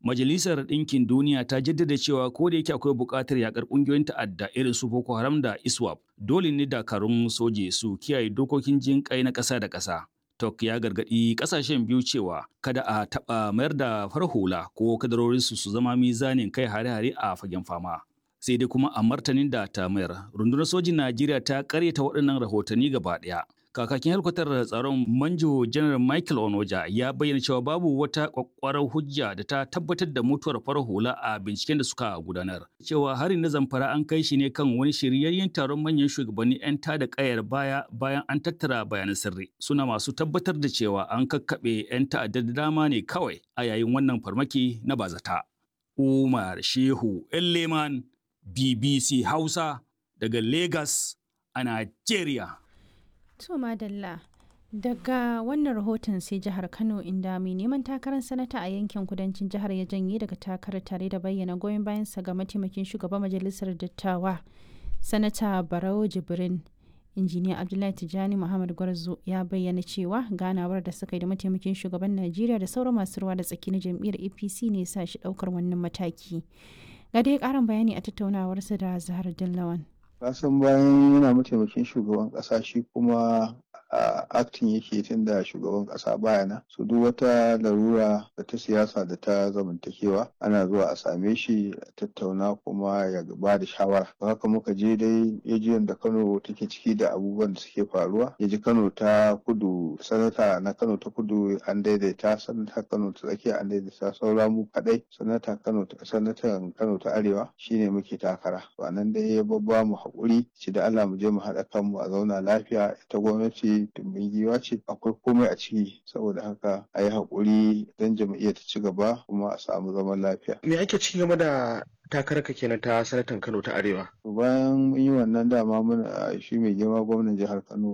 Majalisar Ɗinkin Duniya ta jaddada cewa ko da yake akwai buƙatar yakar ƙungiyoyin ta'adda irin su Boko Haram da ISWAP, dole ne dakarun soje su kiyaye dokokin jin kai na ƙasa da ƙasa. Tok ya gargaɗi ƙasashen biyu cewa kada a taɓa mayar da farar hula ko kadarorinsu su zama mizanin kai hare-hare a fagen fama. Sai dai kuma a martanin da ta mayar, rundunar sojin Najeriya ta ƙaryata waɗannan rahotanni gaba ɗaya. Kakakin helkwatar tsaron Manjo Janar Michael Onoja ya bayyana cewa babu wata kwakwarar hujja da ta tabbatar da mutuwar farar hula a binciken da suka gudanar. Cewa harin na zamfara an kai shi ne kan wani shiryayyen taron manyan shugabanni 'yan tada kayar baya bayan an tattara bayanan sirri. Suna masu tabbatar da cewa an kakkaɓe 'yan ta'adda da dama ne kawai a yayin wannan farmaki na bazata. Umar Shehu Leman BBC Hausa daga Lagos a Najeriya. To Madalla, daga wannan rahoton sai jihar Kano inda mai neman takarar sanata a yankin kudancin jihar ya janye daga takarar tare da bayyana goyon bayansa ga mataimakin shugaban majalisar dattawa, sanata Barau Jibrin. Injiniya Abdullahi Tijjani Muhammad Gwarzo ya bayyana cewa ganawar da suka yi da mataimakin shugaban Najeriya da sauran masu ruwa da tsaki na jam'iyyar APC ne sa shi ɗaukar wannan mataki. Ga dai ƙarin bayani a tattaunawarsa da Zahar Dillawan. kasan bayan yana mataimakin shugaban ƙasa shi kuma a aktin yake tun da shugaban ƙasa baya nan su duk wata larura da ta siyasa da ta zamantakewa ana zuwa a same shi a tattauna kuma ya ba da shawara haka muka je dai yajiyan da kano take ciki da abubuwan da suke faruwa ya ji kano ta kudu sanata na kano ta kudu an daidaita sanata kano ta tsakiya an daidaita saura mu kadai sanata kano sanatan kano ta arewa shine muke takara to nan dai ya babba mu haƙuri ci da Allah mu je mu haɗa kanmu a zauna lafiya ita gwamnati tumbin giwa ce akwai komai a ciki saboda haka a yi haƙuri don jam'iyyar ta ci gaba kuma a samu zaman lafiya. Me ake ci game da takararka kenan ta sanatan Kano ta Arewa? Bayan mun yi wannan dama muna shi mai girma gwamnan jihar Kano